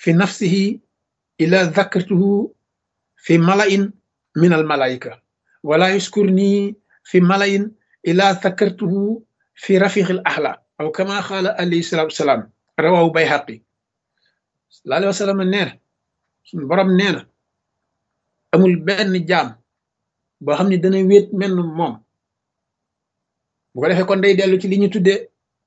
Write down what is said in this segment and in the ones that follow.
fi nafsihi ila dhakartuhu fi malain min al malaika wala yuskurni fi malain ila dhakartuhu fi rafiq al ahla aw kama qala alayhi salatu wassalam rawahu bayhaqi sallallahu alayhi wa sallam nee na suñu borom nee na amul benn jaam boo xam ne dana wéet mel moom bu ko defee kon day dellu ci li ñu tuddee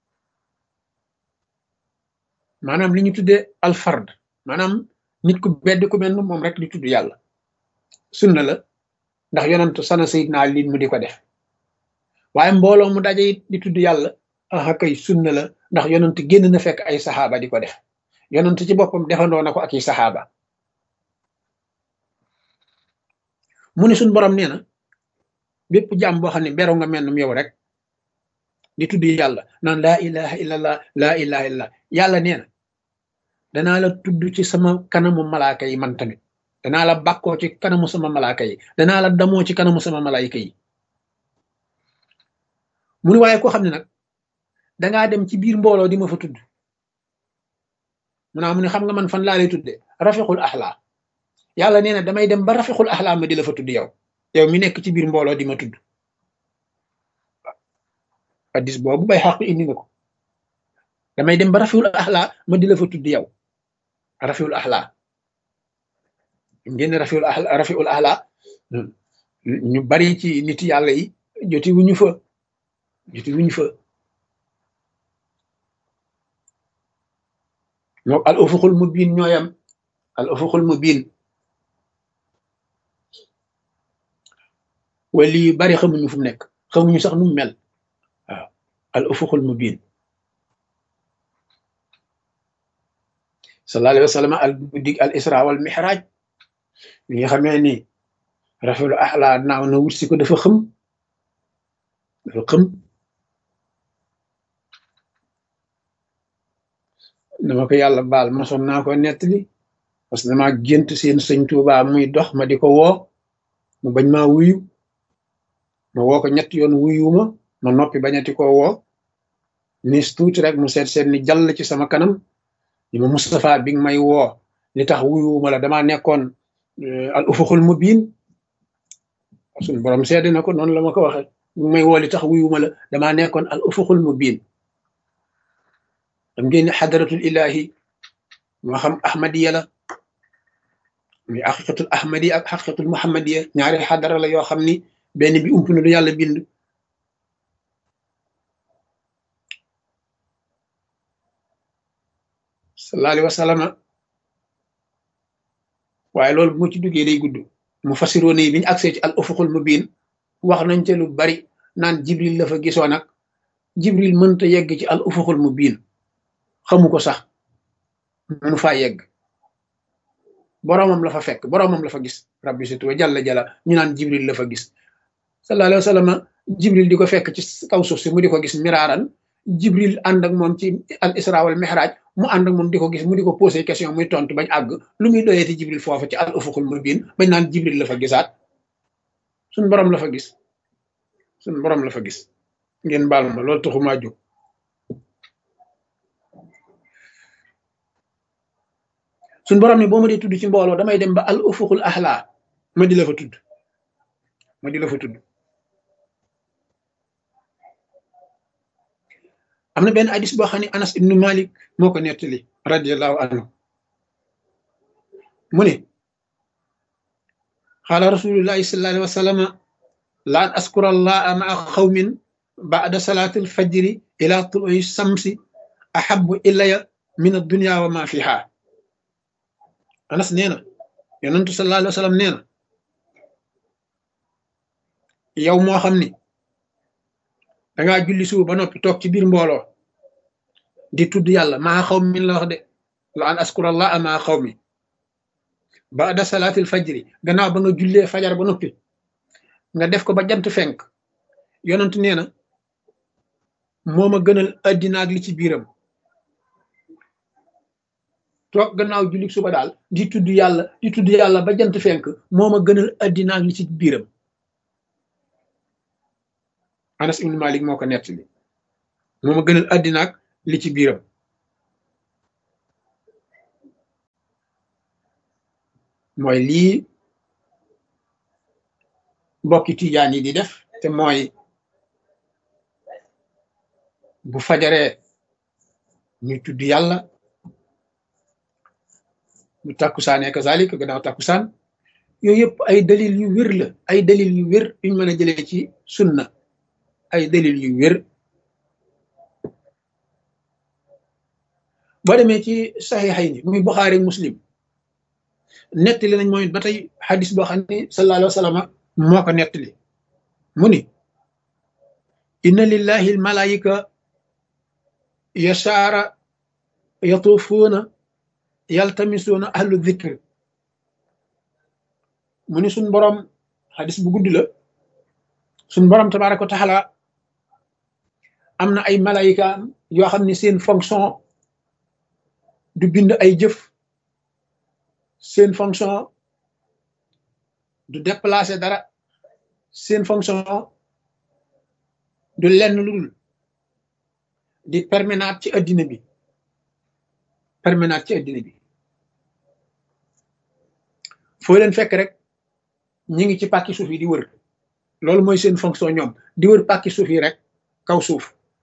maanaam li ñu tuddee alfard maanaam nit ku bedd ku mel moom rek di tudd yàlla sunna la ndax yonantu sana sayidna Ali mu di ko def waaye mbooloo mu daje it di tudd yàlla aha kay sunna la ndax yonantu génn na fekk ay saxaaba di ko def yonantu ci boppam defandoo na ko ak i saxaaba mu ne suñ borom nee na bépp jàmm boo xam ne beru nga mel yow rek di tudd yàlla naan laa ilaha illallah laa ilaha illallah yàlla nee na danaa la tudd ci sama kanamu malaaka yi man tamit danaa la bàkkoo ci kanamu sama malaaka yi danaa la damoo ci kanamu sama malaayika yi mu ne waaye koo xam ne nag dangaa dem ci biir mbooloo di ma fa tudd mu naa mu ne xam nga man fan laa lay tudde rafiqul axlaa yàlla nee na damay dem ba rafiqul axlaa ma di la fa tudd yow yow mi nekk ci biir mbooloo di ma tudd addis boobu bay xaq indi nga ko damay dem ba rafiul axlaa ma di la fa tudd yow rafiul axlaa ngeen rafiul axlaa rafiul axlaa ñu bari ci nit yàlla yi joti wuñu fa joti wuñu fa ñoo al ufuqul mubin ñooyam al ufuqul mubin wali yu bari xamuñu fu mu nekk xamuñu sax nu mu mel waaw al ufuqul mubin sallallahu alayhi wa sallam al guddig al isra wal mihraj bi nga xamee ni rafiul ahla naaw na wut si ko dafa xëm dafa xëm dama ko yàlla baal mosoon naa ko nettali parce que dama gént seen sëñ Tuubaa muy dox ma di ko woo mu bañ maa wuyu ma woo ko ñett yoon wuyuma ma noppi bañati ko woo nis tuuti rek mu seet seet ni jàll ci sama kanam ni ma Moustapha bi nga may woo li tax wuyuma la damaa nekkoon al ufuxul mubin suñu borom seede na ko noonu la ma ko waxe bi may woo li tax wuyuma la damaa nekkoon al ufuxul mubin xam ngeen ne xadaratul ilahi moo xam ahmadiya la muy xaqiqatul ahmadiya ak xaqiqatul muhammadiya ñaari xadara la yoo xam ni benn bi ump na du yàlla bind sallallahu alayhi wa sallam waaye loolu bu ma ci duggee day gudd mu fasiroon yi bi ñu agsee ci al ufuqul mubin wax nañ ca lu bari naan jibril la fa gisoon ak jibril mënta yegg ci al ufuqul mubin xamu ko sax mënu faa yegg boroomam la fa fekk boroomam la fa gis rabbi situ wa jalla jalla ñu naan jibril la fa gis sallallahu alayhi wa sallam jibril di ko fekk ci kaw suuf si mu di ko gis miraaran jibril ànd ak moom ci al isra wal mihraj mu ànd ak moom di ko gis mu di ko posé question muy tontu bañ àgg lu muy doyeeti jibril foofu ci al ufuqul mubin bañ naan jibril la fa gisaat suñ borom la fa gis suñ borom la fa gis ngeen baal ma loolu taxumaa jóg suñ borom ni boo ma dee tudd ci mbooloo damay dem ba al ufuqul ahla ma di la fa tudd ma di la fa tudd am na benn hadis boo xam ne anas ibnu malik moo ko nettali radiallahu anhu mu ne qaala rasulullahi sallallahu alayhi wa sallama la an askura allaha maa xawmin ba'da salaati alfajri ila tului samsi ahabu ilaya min addunya wa ma fiha anas nee na yonentu sallallahu alayhi wa sallam nee na yow moo xam ni dangaa julli suba ba noppi toog ci biir mbooloo di tudd yàlla maa xaw min la wax de la an askurallah maa xaw mi baada salaatil fajri gannaaw ba nga jullee fajar ba noppi nga def ko ba jant fenk yonent nee na moo ma gënal addina ak li ci biiram toog gannaaw julli suba daal di tudd yàlla di tudd yàlla ba jant fenk moo ma gënal addina ak li ci biiram Anas ibn Malik moo ko nettali moo ma gënal àddina ak li ci biiram mooy lii mbokki tijaan yi di def te mooy bu fajaree ñu tudd yàlla bu takkusaanee kazalik gannaaw takkusaan yooyu yëpp ay dalil yu wér la ay dalil yu wér yuñ mën a jëlee ci sunna ay dalil yu wér boo demee ci saxiixay ni muy buxaari muslim nettali nañ mooy ba tey xadis boo xam ne sallallahu alayhi wa sallam moo ko nettali mu ni inna lillahi almalaayika yasaara yatuufuuna yaltamisuuna ahlu dhikr mu ni suñ borom xadis bu gudd la suñ borom tabaraka wa taala am na ay malayika yoo xam ne seen fonction du bind ay jëf seen fonction du déplacer dara seen fonction du lenn lu dul di permanent ci addina bi permanent ci addina bi foo leen fekk rek ñi ngi ci pàkki suuf yi di wër loolu mooy seen fonction ñoom di wër pàkki suuf yi rek kaw suuf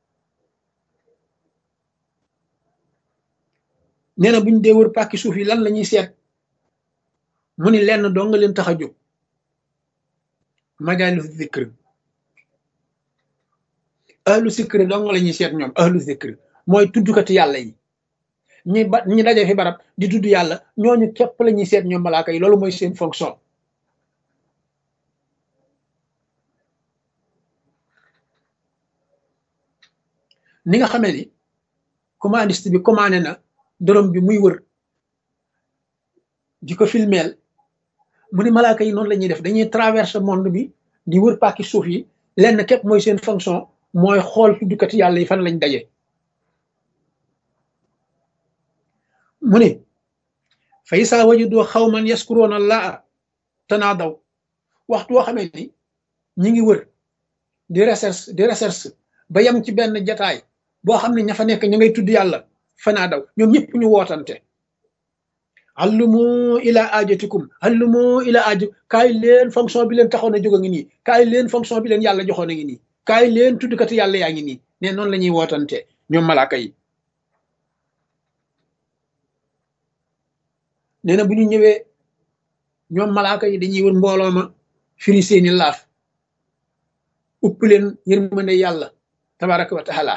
nee na buñ dee wër pàkki suuf yi lan la ñuy seet mu ni lenn doo nga leen tax a jóg majaalu zikr ahlu zikr doo nga la ñuy seet ñoom ahlu zikr mooy tuddkati yàlla yi ñi ba ñi daje fi barab di tudd yàlla ñooñu képp la ñuy seet ñoom malaaka yi loolu mooy seen fonction ni nga xamee ni commandiste bi commandé na dorom bi muy wër di ko filmeel mu ni malaaka yi noonu la ñuy def dañuy traverse monde bi di wër pàkki suuf yi lenn képp mooy seen fonction mooy xool tuddkati yàlla yi fan lañ daje mu ne fa isaa wajadu xawman yaskuroona laa tanaadaw waxtu woo xamee ni ñi ngi wër di recherche di recherche ba yem ci benn jataay boo xam ne ña fa nekk ña ngay tudd yàlla fanaa daw ñoom ñëpp ñu wootante allumu ila ajatikum allumu ila aju kaay leen fonction bi leen taxoon a jóg a ngi nii kaay leen fonction bi leen yàlla joxoon a ngi nii kaay leen tuddkati yàlla yaa ngi nii ne noonu la ñuy wootante ñoom malaaka yi nee na bu ñu ñëwee ñoom malaaka yi dañuy wër mbooloo ma firi seeni laaf upp leen yërmande yàlla tabaraka wa taala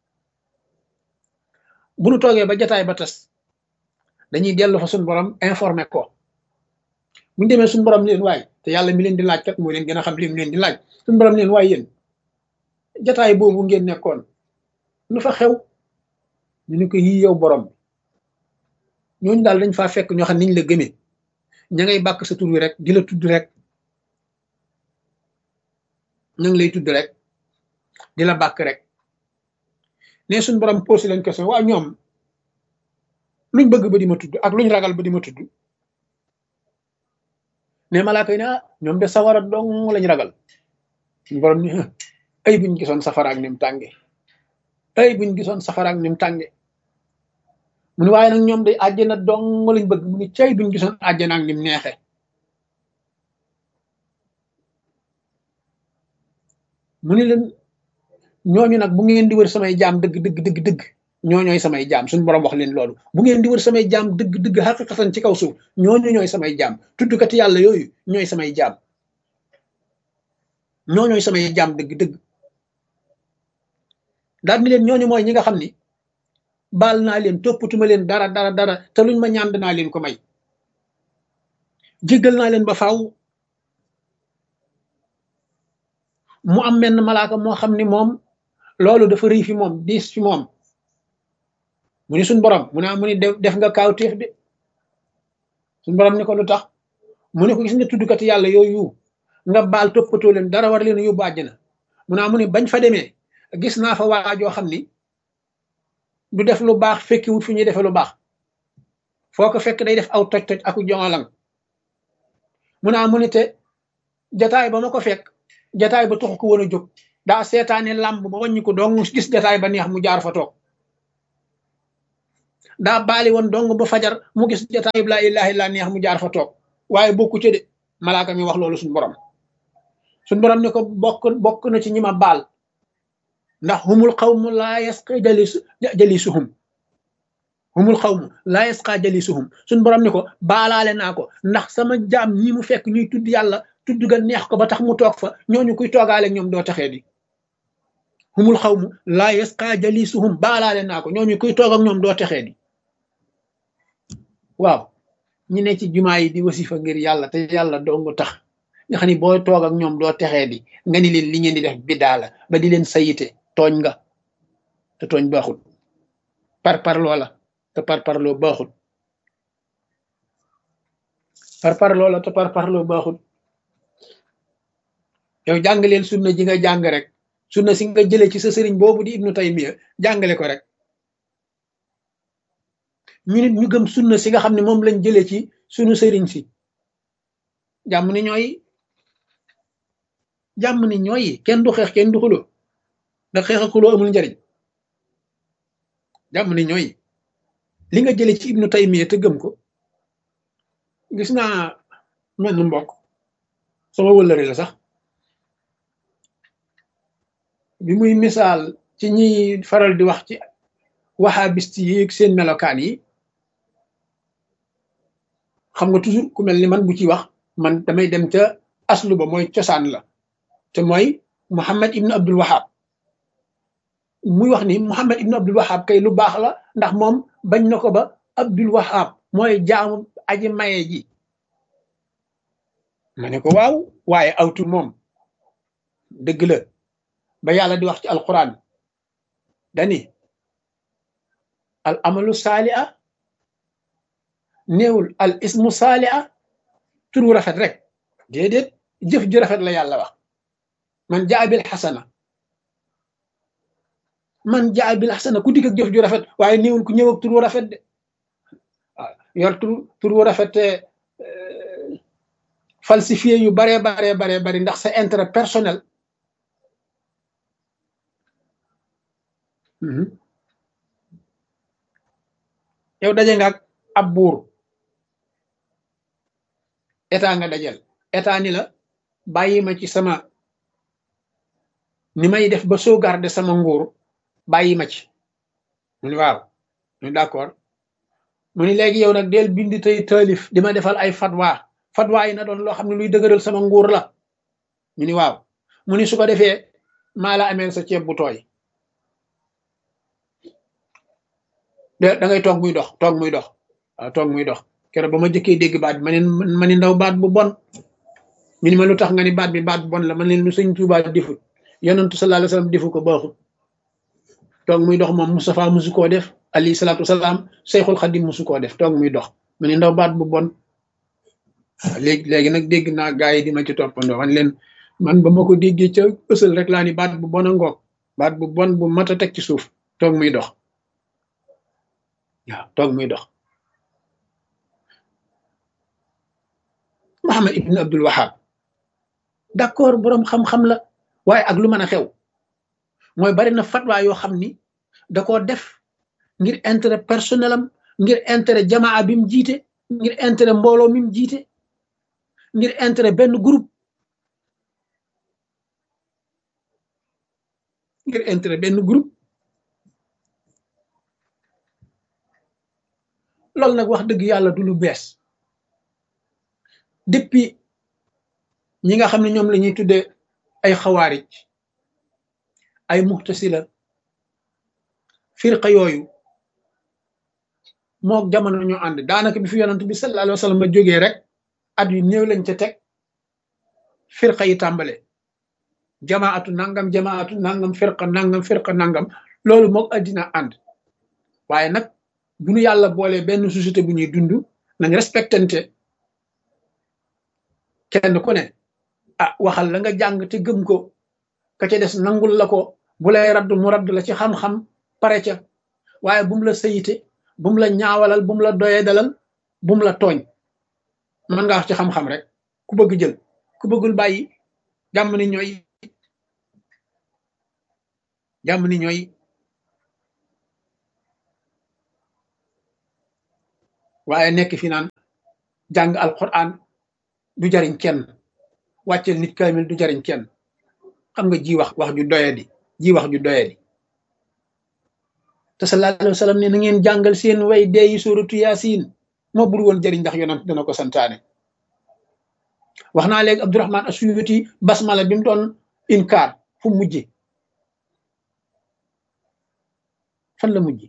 bu nu toogee ba jataay ba tas dañuy dellu fa suñu borom informé ko bu ñu demee suñu borom leen waay te yàlla mi leen di laaj kat moo leen gën a xam li mu leen di laaj suñu borom leen waay yéen jataay boobu ngeen nekkoon lu fa xew ñu ni ko yii yow borom ñooñu daal dañ faa fekk ñoo xam niñ la gëmee ña ngay bàkk sa tur wi rek di la tudd rek ña ngi lay tudd rek di la bàkk rek ne suñ borom posé leen question waa ñoom luñ bëgg ba di ma tudd ak luñ ragal ba di ma tudd ne malaaka yi ne ah ñoom de sawara dong lañ ragal suñ borom ni ay buñ gisoon safara ak nim tànge ay buñ gisoon safara ak nim tànge mu ni waaye nag ñoom day àjjana dong lañ bëgg mu ni cay buñ gisoon àjjana ak nim neexe mu ni leen ñooñu nag bu ngeen di wër samay jaam dëgg dëgg dëgg dëgg ñooñooy samay jaam suñu borom wax leen loolu bu ngeen di wër samay jaam dëgg dëgg xaqiqatan ci kaw suuf ñooñu ñooy samay jaam tuddkati yàlla yooyu ñooy samay jaam ñooñooy samay jaam dëgg dëgg daal ni leen ñooñu mooy ñi nga xam ni baal naa leen toppatuma leen dara dara dara te luñ ma ñaan naa leen ko may jéggal naa leen ba faaw mu am menn malaaka moo xam ni moom loolu dafa rëy fi moom diis fi moom mu ni suñ borom mu ne mu ni def nga kaawteef de suñ borom ni ko lu tax mu ne ko gis nga tuddkati yàlla yooyu nga baal toppatoo leen dara war leen a yóbbu àjjana mu ne mu ni bañ fa demee gis naa fa waajoo xam ni du def lu baax fekkiwut fi ñuy defee lu baax foo ko fekk day def aw toj-toj aku jongalang mu naa mu ni te jataay ba ma ko fekk jataay ba taxu ko woon a jóg daa seetaane làmb ba wàññi ko dong gis jataay ba neex mu jaar fa toog daa baali woon dong ba fajar mu gis jataay bi laa ilaha illa neex mu jaar fa toog waaye bokku ci de malaaka mi wax loolu suñu borom suñu borom ne ko bokk bokk na ci ñi ma baal ndax humul xawmu laa yasqa jalis jalisuhum humul xawmu laa yasqa jalisuhum suñu borom ne ko baalaale naa ko ndax sama jaam ñi mu fekk ñuy tudd yàlla tudd ga neex ko ba tax mu toog fa ñooñu kuy toogaale ñoom doo taxee di humul xawmu laa yasqa jalisuhum baalaale naa ko ñooñu kuy toog ak ñoom doo texee di waaw ñi ne ci jumaa yi di wasifa ngir yàlla te yàlla dong tax nga xam ni boo toog ak ñoom doo texee di nga ni leen li ngeen di def biddaa la ba di leen sayite tooñ nga te tooñ baaxul par parloo la te par parloo baaxul par parloo la te par parloo baaxul yow jàng leen sunna ji nga jàng rek sunna si nga jëlee ci sa sëriñ boobu di ibnu taymiya jàngale ko rek ñu nit ñu gëm sunna si nga xam ne moom lañ jëlee ci sunu sëriñ si jàmm ni ñooy jàmm ni ñooy kenn du xeex kenn du xuloo ndax xeex ak xuloo amul njariñ jàmm ni ñooy li nga jëlee ci ibnu taymiya te gëm ko gis naa mel ni mbokk sama wëllëri la sax bi muy misaal ci ñiy faral di wax ci wahabist yi seen melokaan yi xam nga toujours ku mel ni man bu ci wax man damay dem ca aslu ba mooy cosaan la te mooy Muhammad ibnu Abdul Wahab muy wax ni Muhammad ibnu Abdul Wahab kay lu baax la ndax moom bañ na ko ba Abdul Wahab mooy jaamu aji maye ji ma ne ko waaw waaye awtur moom dëgg la ba yàlla di wax ci alquran dani al amalu saali'a néewul al ismu saali'a turu rafet rek déedéet jëf ju rafet la yàlla wax man jaa bil xasana man jaa bil xasana ku dikk ak jëf ju rafet waaye néewul ku ñëw ak turu rafet de waaw yor turu turu rafet te falsifié yu baree baree baree bari ndax sa intérêt personnel yow daje nga ak ab buur état nga dajal état ni la bàyyi ma ci sama ni may def ba sauvegarder sama nguur bàyyi ma ci mu ni waaw mu ni d'accord mu ni léegi yow nag del bind tey taalif di ma defal ay fatwa fatwa yi na doon loo xam ne luy dëgëral sama nguur la ñu ni waaw mu ni su ko defee maa la ameel sa ceeb bu tooy da ngay toog muy dox toog muy dox waaw toog muy dox keroog ba ma jëkkee dégg baat bi ma ne ma ni ndaw baat bu bon ñu ni ma lu tax nga ni baat bi baat bu bon la man leen lu sëñ Tuubaa defut yonentu sallallahu alayhi wasallam defu ko baaxut toog muy dox moom Moustapha musu koo def alayhi salaatu wasalaam Seyxul Xadim musu koo def toog muy dox ma ni ndaw baat bu bon léegi léegi nag dégg naa gaa yi di ma ci toppandoo man leen man ba ma ko déggee ca ësal rek laa ni baat bu bon a ngoog baat bu bon bu mat a teg ci suuf toog muy dox waaw toog muy dox Muhammad ibn Abdul Wahab d'accord boroom xam-xam la waaye ak lu mën a xew mooy bari na fatwa yoo xam ni da koo def ngir intérêt personnel am ngir intérêt jamaa bi mu jiite ngir intérêt mbooloo mi mu jiite ngir intérêt benn groupe ngir intérêt benn groupe loolu nag wax dëgg yàlla du lu bees depuis ñi nga xam ne ñoom la ñuy tuddee ay xawaarij ay muxtasila firqa yooyu mook jamono ñu ànd daanaka bi fi yonent bi sallallahu alayhi wa sallam ma jógee rek at yu néew lañ ca teg firqa yi tàmbale jamaatu nangam jamaatu nangam firqa nangam firqa nangam loolu mook addina ànd waaye nag bu ñu yàlla boolee benn société bu ñuy dund nañ respectante kenn ku ne ah waxal la nga jàng te gëm ko ka ca des nangul la ko bu lay raddu mu raddu la ci xam-xam pare ca waaye bu mu la sayite bu mu la ñaawalal bu mu la doyee dalal bu mu la tooñ mën nga wax ci xam-xam rek ku bëgg jël ku bëggul bàyyi jàmm ni ñooy jàmm ni ñooy waaye nekk fi naan jàng alquran du jariñ kenn wàcceel nit kaamil du jariñ kenn xam nga ji wax wax ju doyadi ji wax ju doyadi te sallallahu alayhi wa sallam ne na ngeen jàngal seen way dee yi suratu yaasin moo bur woon jëriñ ndax yonent dana ko santaane wax naa léegi Abdurahman Asuyuti basmala bi mu doon inkaar fu mujje fan la mujje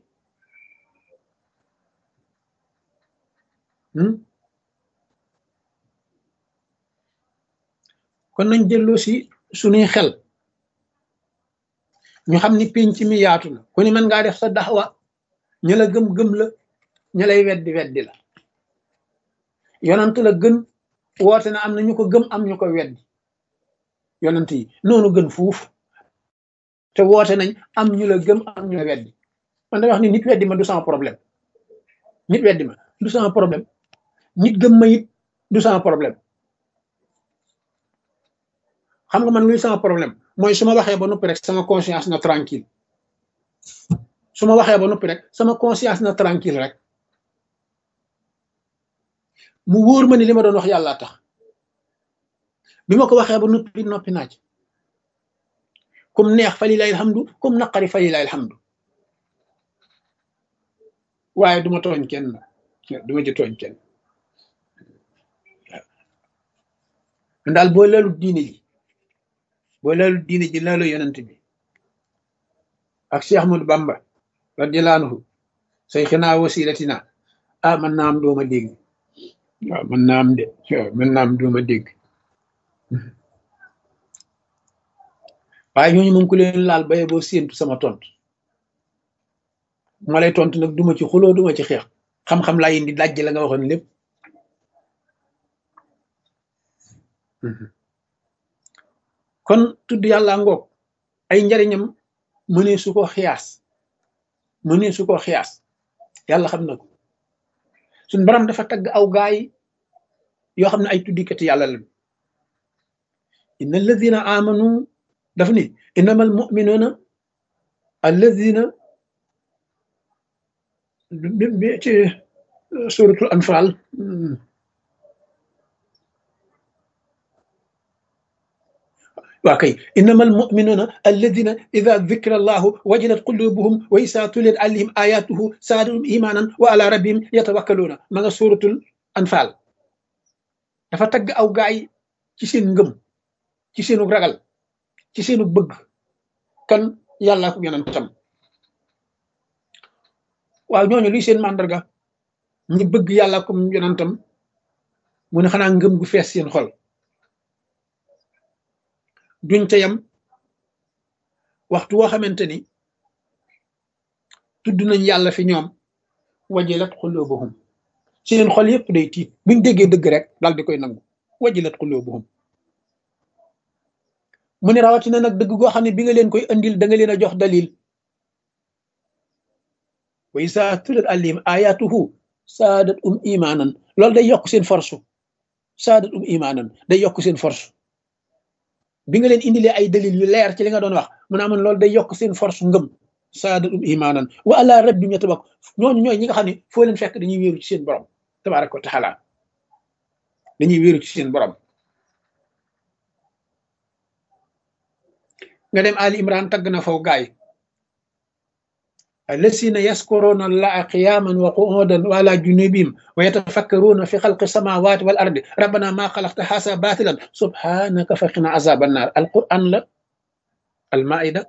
kon nañ delloo si suñuy xel ñu xam ni pénc mi yaatu na ku ni mën ngaa def sa daxwa ña la gëm-gëm la ña lay weddi weddi la yonant la gën woote na am na ñu ko gëm am ñu ko weddi yonant yi noonu gën fuuf te woote nañ am ñu la gëm am ñu la weddi man da wax ni nit weddi ma du sama problème nit weddi ma du sama problème nit gëm ma it du sama problème xam nga man luy sama problème mooy su ma waxee ba noppi rek sama conscience na tranquille su ma waxee ba noppi rek sama conscience na tranquille rek mu wóor ma ni li ma doon wax yàlla tax bi ma ko waxee ba noppi noppi naaj comme neex fa lilahi alhamdu comme naqari fa lilahi alhamdu waaye duma tooñ kenn duma ci tooñ kenn daal boo leelu diine ji boo leelu diine ji leelu yonent bi ak Cheikh Ahmadou Bamba radiyallahu anhu sayxinaa wasilatina ah man naa am dooma dégg waaw man naa am de man naa am dooma dégg waaye ñooñu moom ku leen laal baye boo séentu sama tontu ma lay tontu nag duma ci xuloo duma ci xeex xam-xam laa indi dajj la nga waxoon lépp kon tudd yàlla ngoog ay njariñam mënee su ko xiyaas mënee su ko xiyaas yàlla xam na ko suñ baram dafa tagg aw gaay yoo xam ne ay tuddikati yàlla lañu inna alladina amanu daf ni innama almuminuna alladina bi ci suratul anfal waa kay innama almuminuna alladina ida dukira allahu wajilat qulubuhum wa isa tuliyat alayhim ayatuhu saadahum imanan wa ala rabbihim yatawakkaluuna ma nga suratul anfal dafa tagg aw gaay ci seen ngëm ci seenu ragal ci seenu bëgg kan yàlla ko yonentam waaw ñooñu luy seen màndarga ñi bëgg yàlla ko yonentam mu ne xanaa ngëm gu fees seen xol duñ ca yam waxtu woo xamante ni tudd nañ yàlla fi ñoom wajilat xulubuhum seen xol yépp day tiit buñ déggee dëgg rek daal di koy nangu wajilat xulubuhum mu ne rawatina nag dëgg goo xam ne bi nga leen koy andil da nga leen a jox dalil wa isa tulat alim ayatuhu saadat um imanan loolu day yokk seen force saadat um imanan day yokk seen force bi nga leen indilee ay dalil yu leer ci li nga doon wax mu ne amoon loolu day yokk seen force ngëm saadat um imanan wa ala rabbim yatabak ñooñu ñooy ñi nga xam ne foo leen fekk dañuy wéeru ci seen borom tabaraka wa taala dañuy wéeru ci seen borom nga dem Ali Imran tagg na faw gaay الذين يذكرون الله قياما وقعودا وعلى جنوبهم ويتفكرون في خلق السماوات والارض ربنا ما خلقت هذا باطلا سبحانك فقنا عذاب النار القران لا المائده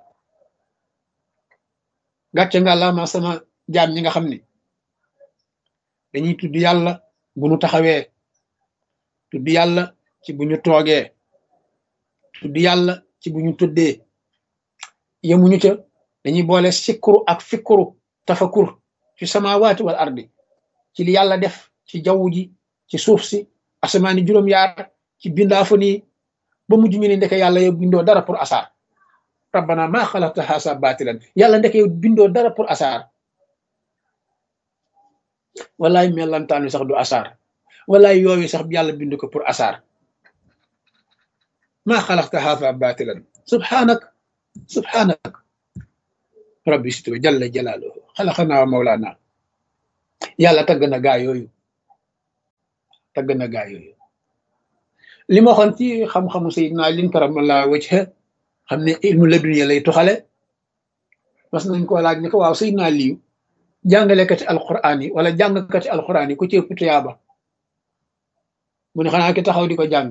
gàcce nga la ma sama jaam ñi nga xam ni dañuy tudd yàlla bu ñu taxawee tudd yàlla ci bu ñu toogee tudd yàlla ci bu ñu tuddee yemuñu ca dañuy boole sikkuru ak fikkuru tafakur fi samawaati wal ardi ci li yàlla def ci jaww ji ci suuf si asamaani juróom-yaar ci bindaafu nii ba mujj ñu ne ndeke yàlla yow bindoo dara pour asaar rabbana maa xalaqta haasa baatilan yàlla ndeke yow bindoo dara pour asaar wallaay mellantaan wi sax du asaar wallaay yooyu sax yàlla bind ko pour asaar maa xalaqta haasa baatilan subhanak subhanak rabbi situ jalla jalaaluhu xalaqanaa wa mawlaana yàlla tagg na gaa yooyu tagg na gaa yooyu li ma waxoon ci xam-xamu Seydina Ali karamallahu wajha xam ne ilmu laduniya lay tuxale mas nañ koo laaj ni ko waaw Seydina Ali jàngalekati alquran yi wala jàngkati alquran yi ku ci ëpp tuyaaba mu ne xanaa ki taxaw di ko jàng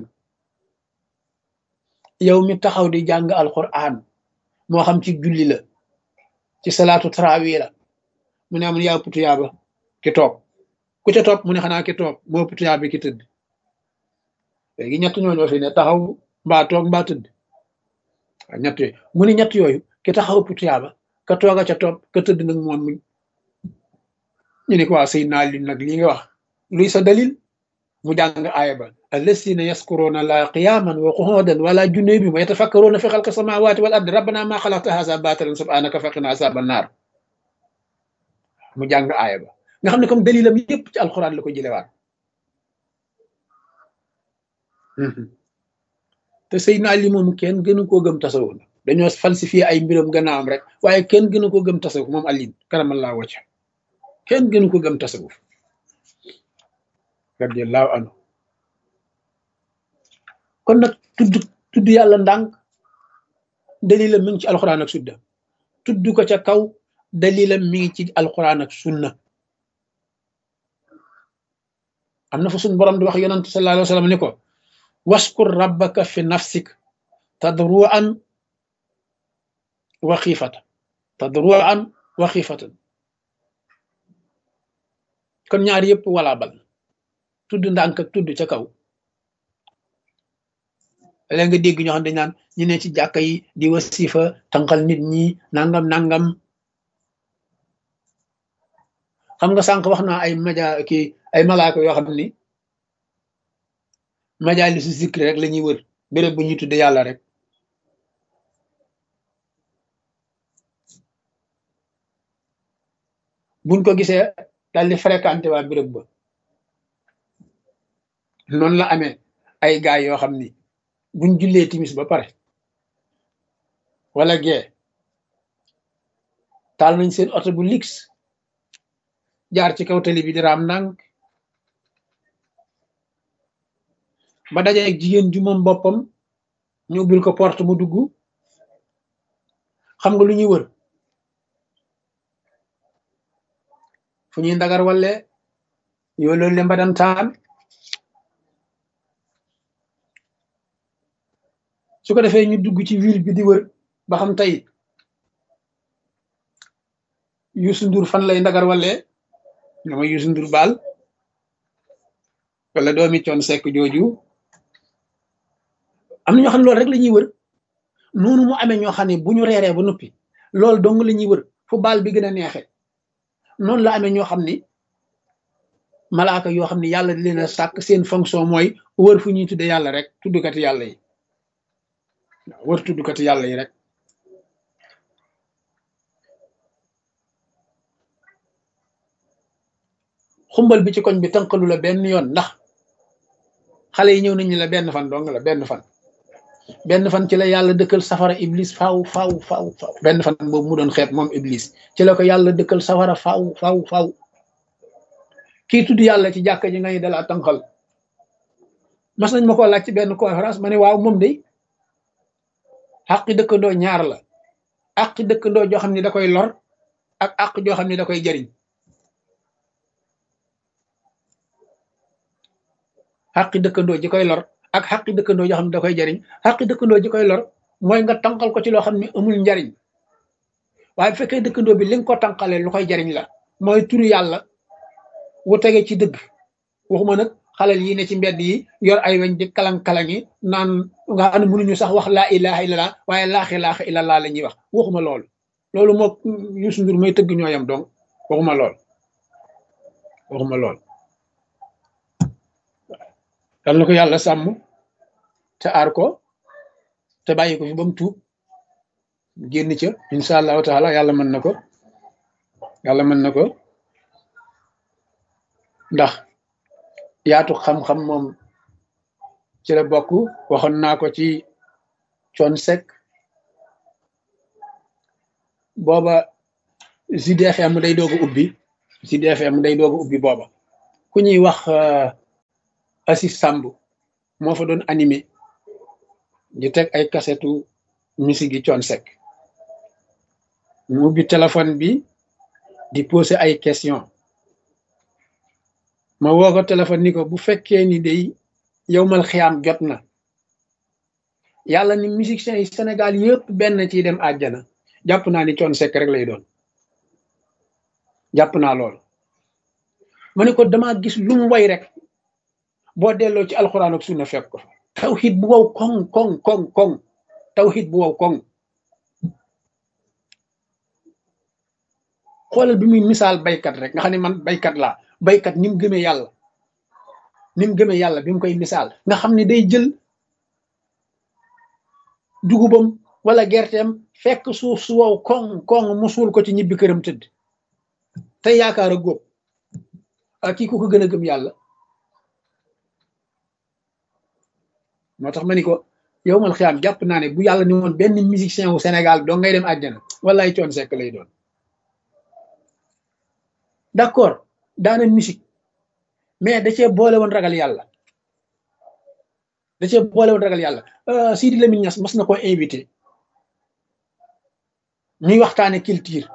yow mi taxaw di jàng alquran moo xam ci julli la ci salaatu tarawih la mu ne amul yaa ëpp tuyaaba ki toog ku ca topp mu ne xanaa ki toog moo ëpp tuyaaba ki tëdd léegi ñett ñooñu fi ne taxaw mbaa toog mbaa tëdd waaw ñett yooyu mu ne ñett yooyu ki taxaw ëpp tuyaaba ka tooga ca topp ka tëdd nag moom mi ñu ne ko waa Seydina Ali nag lii nga wax luy sa dalil mu jàng aaya ba allasina yaskuruna la qiyaman wa qu'udan wala junubi wa yatafakkaruna fi xalqi samawati wal ardi rabbana ma xalaqta haza batilan subhanaka faqina azaban naar mu jàng aaya ba nga xam ne comme dalilam yépp ci alquran la ko jëlewaat te Seydina Ali moom kenn gënu koo gëm tasawuf la dañoo falsifié ay mbiram gannaawam rek waaye kenn gënu ko gëm tasawuf moom Ali karamallahu wajha kenn gënu ko gëm tasawuf radiallahu anhu kon nag tudd tudd yàlla ndànk dalilam mi ngi ci alxuraan ak sunna tudd ko ca kaw dalilam mi ngi ci alxuraan ak sunna am na fa suñ borom di wax yonante sallallahu alayhi wa sallam ni ko waskur rabbaka fi nafsik tadruan wa xiifatan tadruan wa xiifatan kon ñaar yëpp wala bal tudd ndànk ak tudd ca kaw léegi nga dégg ñoo xam dañ naan ñu ne ci jàkka yi di wasifa tànqal nit ñi nangam nangam xam nga sànq wax naa ay maja ki ay malaaka yoo xam ni majaalisu zikri rek la ñuy wër béréb bu ñuy tudde yàlla rek buñ ko gisee daal di fréquenté waa béréb ba noonu la amee ay gaay yoo xam ni buñ jullee timis ba pare wala gee taal nañ seen oto bu lix jaar ci kaw tali bi di raam ndànk ba dajee ak jigéen ju moom boppam ñu ubbil ko porte mu dugg xam nga lu ñuy wër fu ñuy ndagar walle yoo loolu le mbadan taan su ko defee ñu dugg ci ville bi di wër ba xam tey Youssou Ndour fan lay ndagar walle nga ma Youssou Ndour baal wala doomi coon sekk jooju am na ñoo xam ne loolu rek la ñuy wër noonu mu amee ñoo xam ne bu ñu reeree ba noppi loolu dong la ñuy wër fu baal bi gën a neexe noonu la amee ñoo xam ni malaaka yoo xam ne yàlla di leen a sàkk seen fonction mooy wër fu ñuy tudde yàlla rek tuddkati yàlla yi waaw wër tuddkati yàlla yi rek xumbal bi ci koñ bi tënkalu la benn yoon ndax xale yi ñëw nañu la benn fan dong la benn fan benn fan ci la yàlla dëkkal safara iblis faaw faaw faaw faaw benn fan boobu mu doon xeet moom iblis ci la ko yàlla dëkkal safara faaw faaw faaw kii tudd yàlla ci jàkka ji ngay dala tànqal mas nañ ma ko laaj ci benn conférence ma ne waaw moom de àqi dëkkandoo ñaar la àqi dëkkandoo joo xam ne da koy lor ak àq joo xam ne da koy jariñ xaqi dëkkandoo ji koy lor ak xaqi dëkkandoo joo xam ne da koy jariñ xaqi dëkkandoo ji koy lor mooy nga tànqal ko ci loo xam ne amul njariñ waaye bu fekkee dëkkandoo bi li nga ko tànqalee lu koy jariñ la mooy turu yàlla wu tege ci dëgg waxuma nag xalal yi ne ci mbedd yi yor ay weñ di kalang-kalang yi naan nga xam ne mënuñu sax wax laa ilaha illallah waaye laaxi laaxi illallah la ñuy wax waxuma loolu loolu moo Youssou Ndour may tëgg ñooyam donc waxuma lool waxuma lool yal na ko yàlla sàmm te aar ko te bàyyi ko fi ba mu tuub génn ca incha allahu taala yàlla mën na ko yàlla mën na ko ndax yaatu xam-xam moom ci la bokk waxoon naa ko ci coon sec booba Sud FM day doog a ubbi Sud FM day doog a ubbi booba ku ñuy wax Assis Samb moo fa doon animé di teg ay kasetu musique yi coon sec mu ubbi téléphone bi di poser ay question ma woo ko téléphone ni ko bu fekkee ni day yow mal xiyaam jot na yàlla ni musiciens yi Sénégal yëpp benn ci dem àjjana jàpp naa ni coon sec rek lay doon jàpp naa loolu ma ne ko dama gis lu mu way rek boo delloo ci alxuraan ak sunna fekk ko fa tawxid bu wow koŋ koŋ koŋ koŋ tawxid bu wow koŋ xoolal bi muy misaal baykat rek nga xam ne man baykat laa baykat ni mu gëmee yàlla ni mu gëmee yàlla bi mu koy misaal nga xam ne day jël dugubam wala gerteem fekk suuf su wow koŋ koŋ mu suul ko ci ñibbi këram tëdd te yaakaar a góob ak kii ku ko gën a gëm yàlla moo tax ma ni ko yow mal xiyaam jàpp naa ne bu yàlla ni woon benn musicien wu Sénégal doo ngay dem àjjana wallaay coon sekk lay doon d'accord daana musique mais da cee boole woon ragal yàlla da cee boole woon ragal yàlla Sidi Lamine Niass mas na ko invité ñuy waxtaane culture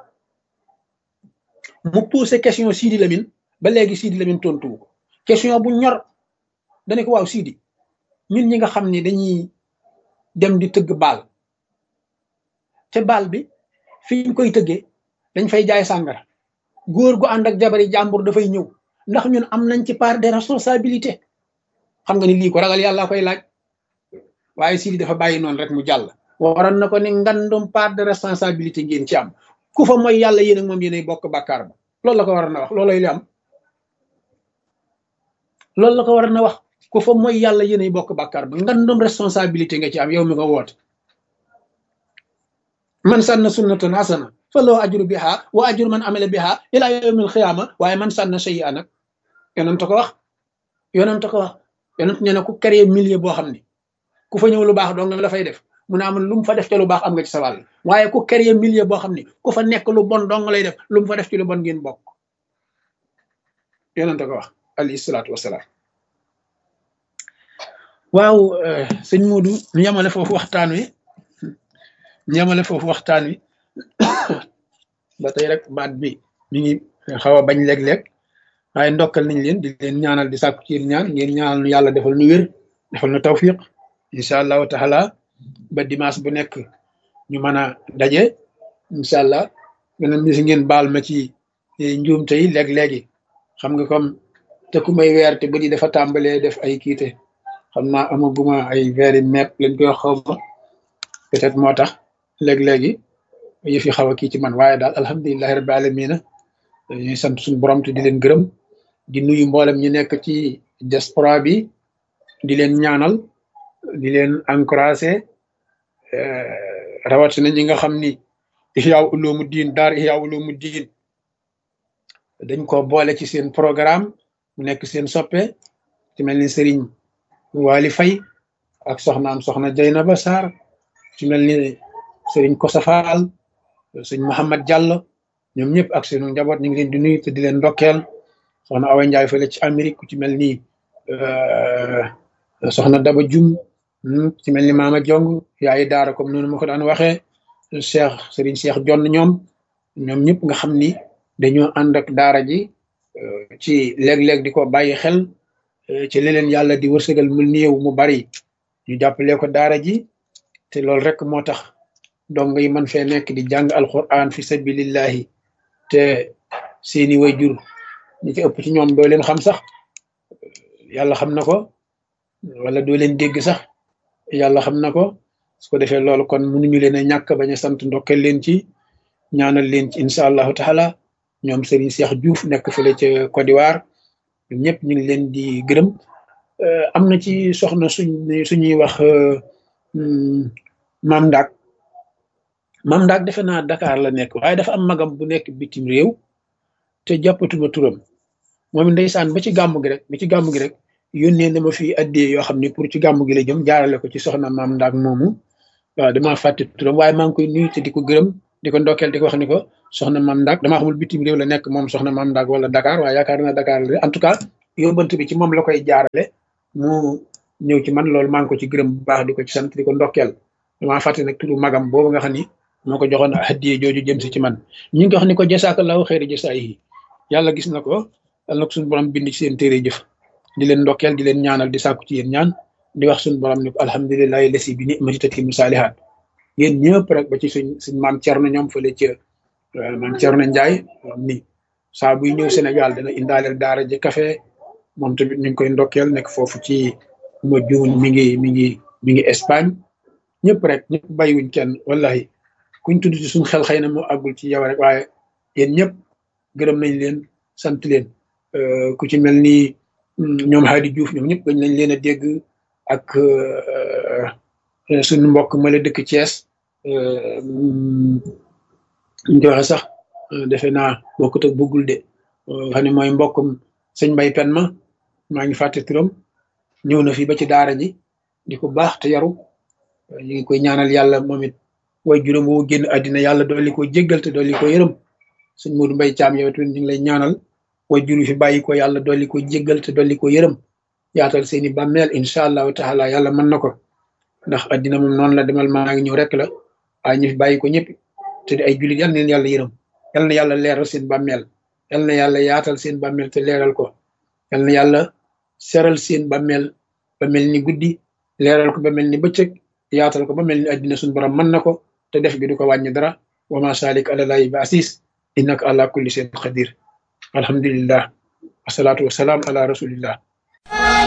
mu posé question Sidi Lamine ba léegi Sidi Lamine tontuwu ko question bu ñor dane ko waaw Sidi ñun ñi nga xam ne dañuy dem di tëgg baal te baal bi fi ñu koy tëggee dañ fay jaay sàngara góor gu ànd ak jabari jàmbur dafay ñëw ndax ñun am nañ ci part de responsabilité xam nga ni lii ko ragal yàlla koy laaj waaye Sidi dafa bàyyi noonu rek mu jàll waroon na ko ni ngandum part de responsabilité ngeen ci am ku fa mooy yàlla yéen ak moom yéenay bokk bàkkaar ba loolu la ko waroon na wax looloy li am loolu la ko waroon na wax ku fa mooy yàlla yéenay bokk bàkkaar ba ngandum responsabilité nga ci am yow mi ko woote man sànna sunnatan hasana fa loo ajru biha wa ajru man amila biha ila yawmil xiyaama waaye man sànna shay a nag yonent ko wax yonent ko wax yonent nee na ku créé milieu boo xam ne ku fa ñëw lu baax dong la fay def mu ne amul lu mu fa def ci lu baax am nga ci sa wàll waaye ku créé milieu boo xam ne ku fa nekk lu bon dong lay def lu mu fa def ci lu bon ngeen bokk yonent ko wax alayhi salaatu wasalaam waaw sëñ Modou ñu yemale foofu waxtaan wi ñu yemale foofu waxtaan wi ba tey rek baat bi mi ngi xaw a bañ léeg-léeg waaye ndokkal nañ leen di leen ñaanal di sàkku ci ñaan ngeen ñaanal nu yàlla defal nu wér defal nu tawfiq incha allahu taala ba dimanche bu nekk ñu mën a daje incha allah gënam ni si ngeen baal ma ci njuumte yi léeg-léegi xam nga comme te ku may weer te ba di dafa tàmbalee def ay kiite xam naa amaguma ay veeri mepp lañ koy xaw ma peut-être moo tax léeg-léegi yëf yi xaw a kii ci man waaye daal alhamdulilahi rabbi alamina ñuy sant suñu borom te di leen gërëm di nuyu mboolem ñu nekk ci diaspora bi di leen ñaanal di leen encouragé rawatina ñi nga xam ni Ihya Ulumuddin daar Ihya Ulumuddin dañ ko boole ci seen programme mu nekk seen soppe ci mel ni Serigne Wali Fay ak soxnaam soxna Jaynaba Sarr ci mel ni Serigne Kosa Fall sëñ Mouhamad Diallo ñoom ñëpp ak seenu njaboot ñu ngi leen di nuyu te di leen ndokkeel soxna Awa Ndiaye fële ci Amérique ku ci mel ni soxna Daba Jum ci mel ni Maama Jong yaayi daara comme noonu ma ko daan waxee Cheikh Serigne Cheikh Jonn ñoom ñoom ñëpp nga xam ni dañoo ànd ak daara ji ci léeg-léeg di ko bàyyi xel ci leneen yàlla di wërsëgal mu néew mu bari ñu jàppale ko daara ji te loolu rek moo tax dong yi man fee nekk di jàng alquran fi sabilillahi te seeni way jur ñi ci ëpp ci ñoom doo leen xam sax yàlla xam na ko wala doo leen dégg sax yàlla xam na ko su ko defee loolu kon mënuñu leen a ñàkk bañ a sant ndokkeel leen ci ñaanal leen ci incha allahu taala ñoom Serigne Cheikh Diouf nekk fële ca Côte d'Ivoire ñëpp ñu ngi leen di gërëm am na ci soxna suñ suñuy wax maam Ndak maam Ndak defe naa Dakar la nekk waaye dafa am magam bu nekk bitim réew te jàppatuma turam moom ndeysaan ba ci gàmm gi rek ba ci gàmm gi rek yónnee na ma fi addee yoo xam ne pour ci gàmm gi la jëm jaarale ko ci soxna maam Ndak moomu waaw damaa fàtte turam waaye maa ngi koy nuyu te di ko gërëm di ko ndokkeel di ko wax ni ko soxna maam Ndak damaa xamul bitim réew la nekk moom soxna maam Ndak wala Dakar waaye yaakaar naa Dakar la en tout cas yóbbant bi ci moom la koy jaarale mu ñëw ci man loolu maa ngi ko ci gërëm bu baax di ko ci sant di ko ndokkeel damaa fàtte nag turu magam boobu nga xam ni moo ko joxoon hadiye jooju jëm si ci man ñu ngi ko wax ni ko jasaakallahu xeeri jasaa yi yàlla gis na ko yàlla na ko suñu borom bind ci seen téere jëf di leen ndokkeel di leen ñaanal di sàkku ci yéen ñaan di wax suñu borom ni ko alhamdulilahi lesi bi ni'mati tatimmu saalihaat yéen ñëpp rek ba ci suñ suñ maam Cerno ñoom fële ca maam Cerno Njaay ni saa buy ñëw Sénégal dana indaaleel daara ji café moom tamit ñu ngi koy ndokkeel nekk foofu ci ma juun mi ngi mi ngi mi ngi Espagne ñëpp rek ñëpp bàyyiwuñ kenn wallahi kuñ tudd ci suñ xel xëy na moo àggul ci yow rek waaye yéen ñëpp gërëm nañ leen sant leen ku ci mel ni ñoom Hadi Diouf ñoom ñëpp gañ nañ leen a dégg ak suñu mbokk ma la dëkk Thiès ñu koy waxe sax defe naa bokkut ak bëggul de xam ne mooy mbokkum sëñ Mbay Pen ma maa ngi fàtte turam ñëw na fi ba ci daara ji di ko baax te yaru ñu ngi koy ñaanal yàlla moom it way juróom woo génn àddina yàlla dolli ko jéggal te dolli ko yërëm sëñ Modou Mbay Caam yow tamit ñu ngi lay ñaanal way juru fi bàyyi ko yàlla dolli ko jéggal te dolli ko yërëm yaatal seeni bàmmeel incha allahu taala yàlla mën na ko ndax àddina moom noonu la demal maa ngi ñëw rek la waaye ñu fi bàyyi ko ñëpp te di ay jullit yal na leen yàlla yërëm yal na yàlla leeral seen bàmmeel yal na yàlla yaatal seen bàmmeel te leeral ko yal na yàlla seral seen bàmmeel ba mel ni guddi leeral ko ba mel ni bëccëg yaatal ko ba mel ni àddina suñu borom mën na ko te def gi du ko wàññi dara wa ma salik ala lahi bi asis innaka ala kulli shay'in qadir alhamdulillah wasalaatu wasalaam ala rasulillah